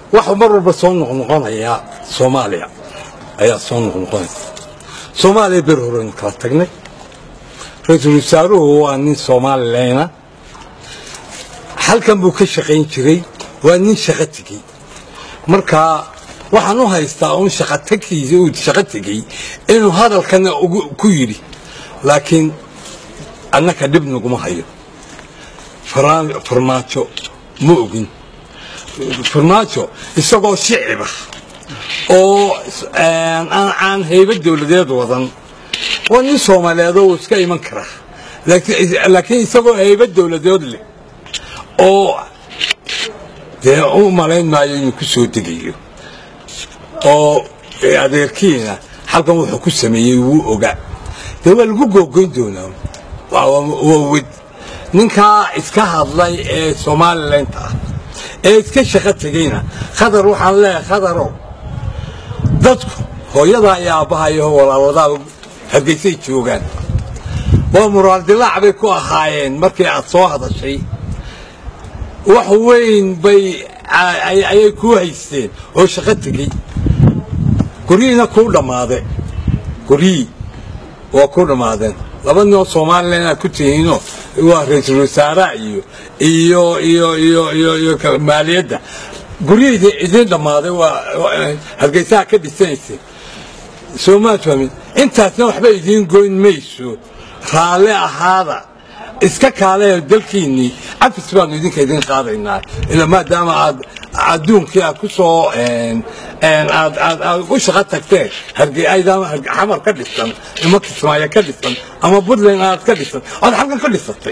waxa mar walba soo noqnoqonaya soomaaliya ayaa soo noqnoqonaya soomaaliya ber horeynu kala tagnay ra-iisul wasaaruhu waa nin soomaalileyna halkan buu ka shaqayn jiray waa nin shaqo tegey marka waxaan u haystaa un shaqotagkiisa uu shaqo tegey inuu hadalkana ku yidhi laakiin annaka dhib naguma hayo farmaajo ma ogin farmaajo isagoo shicibah oo aan hayba dowladeed wadan waa nin soomaaliyeed oo iska iman karaa laakiin isagoo hayba dowladeed leh oo dee u malayn maayo inuu ku soo degayo oo adeerkiina halkan wuxuu ku sameeyey wuu ogaa dee waa lagu googoyn doonaa waa wed ninkaa iska hadlay ee somalilanka ah ee iska shaqo tegeyna khadar waxaan leeyahay khadarow dadku hooyadaa iyo aabbaha iyo walaaladaa hargeysay joogaan waa muraal dilaac bay ku ahaayeen markii aad soo hadashay wax weyn bay ayay kuu haysteen oo shaqo tegey guryihiina kuu dhammaade guryihii waa ku dhammaadeen laba ninoo somalilan inaad ku tihiinoo waa ra-iisul wasaaraha iyo iyo iyo iyo iyo iyo maaliyadda guryihii idin dhammaaday waa hargeysaha ka dhisanaysay soomaad fahmin intaasna waxba idiin goyn mayso raalle ahaada iska kaaleeyo dalkiinnii cafis baanu idinka idin qaadaynaa ila maadaama aad adduunkii aad ku soo aad u shaqo tagteen xamar ka dhisan ama kismaayo ka dhisan ama puntland aad ka dhisan oad halkan ka dhisatay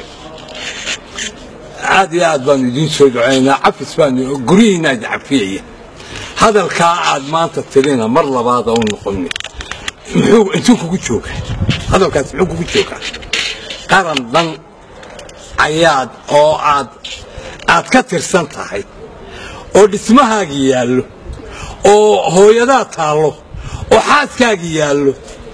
aad iyo aad baanu idiin soo ducaynaa cafis baanu guryihiina idin cafiyaya hadalkaa aad maanta tirina mar labaada u noqoni muxuu intuu kugu joogaa hadalkaas muxuu kugu joogaa qaran dhan ayaad oo aad aad ka tirsan tahay oo dhismahaagii yaallo oo hooyadaa taallo oo xaaskaagii yaallo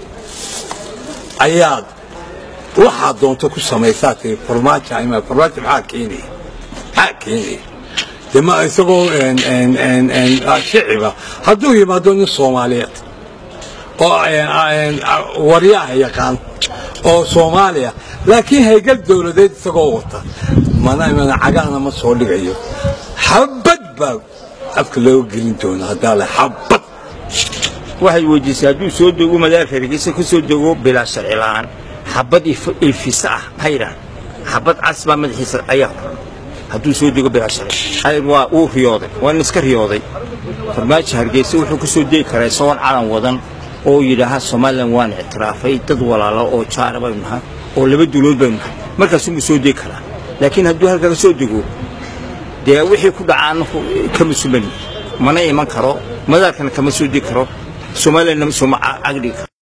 ayaad waxaad doonto ku samaysaa tiri farmaajo ima farmaajo maxaa keenaya maxaa keenaya dee ma isagoo shiciba hadduu yimaado nin soomaaliyeed oo waryaha yaqaan oo soomaaliya laakiin haygal dowladeed isagoo wata mana imana cagahna ma soo dhigayo xabad baa afka looga gelin doona haddaa le xabad waxay weydiisay hadduu soo dego madaalka hargeysa ka soo dego bilaa sharci la'aan xabad ilfisa ah maxay yidhahan xabad cas baa madaxiisa ayaa qoran hadduu soo dego bilaa sharci waa uu riyooday waa nin iska riyooday farmaajo hargeysa wuxuu ka soo degi karaa isagoon calan wadan oo yidhaaha somalilan waan ictiraafay dad walaalo oo jaara baynu nahay oo laba duulood baynu nahay markaasuu soo degi karaa laakiin hadduu halkaa ka soo dego dee wixii ku dhacaana kama suman mana iman karo madaalkana kama soo degi karo somalilanna sooma cagdhigi karo